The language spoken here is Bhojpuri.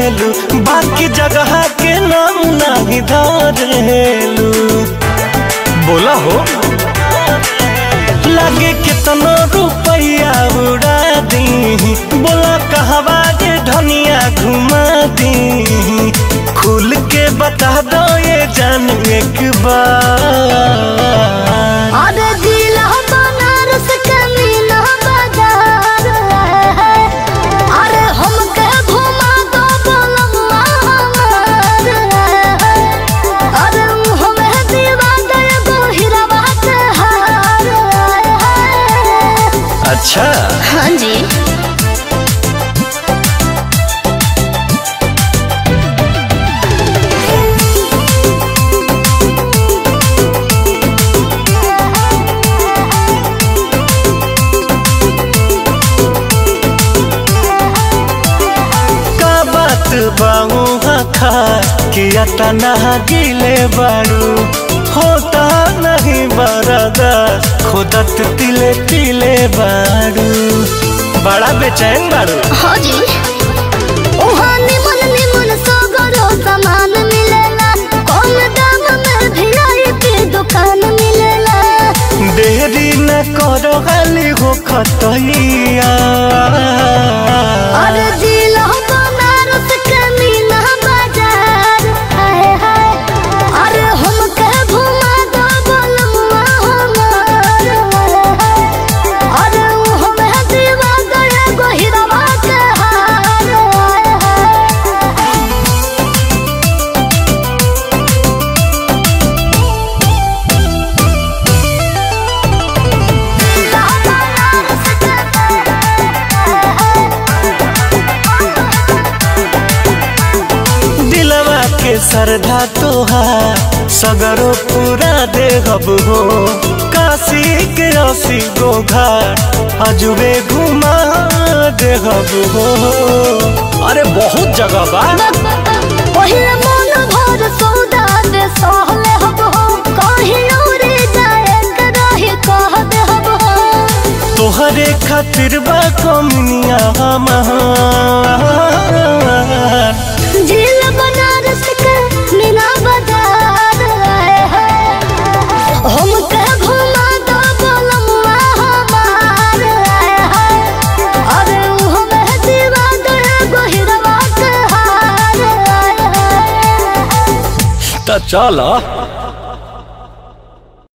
करेलू बाकी जगह के नाम नहीं धरेलू बोला हो लगे कितना रुपया उड़ा दी बोला कहवा के धनिया घुमा दी खुल के बता दो ये जान एक बार अरे जिला बनारस के मीना बाजार है अरे हमके घुमा दो बोलम्मा हमार है अरे हमें दीवा दे गो हीराबा के हार है अच्छा हाँ जी का बात बाऊ खा कि अतना गिले बारू होता नहीं बरदा खुदत तिले तिले बारू बड़ा बेचैन बारू हाँ जी उहाँ निमन निमन सगरो सामान मिलेला कम दाम में वीआईपी दुकान मिलेला देरी न करो गाली हो खतैया अरे जिला बनारस के मीना बाजार हाय हाय अरे हमके घुमा दो बोलमुआ हमार हाय अरे हमें दीवा गए गोहिरवा के हार हाय हाय दिलवा के सरधा तोहार सगरो पूरा देहब हो काशी के असी गो घाट अजुबे घुमा देहब हो अरे बहुत जगह बा पहिल मन भर सौदा दे सहले हब हो कहीं उड़े जाए के रही कह दे हब हो तोहरे खातिर बा कमनिया हमार झील बनारस के मीना बाजार आए हैं हम के घुमा दो बोलमुआ हमार आए हैं अरे हमें दीवा दे गोहिरवा के हार आए हैं त चल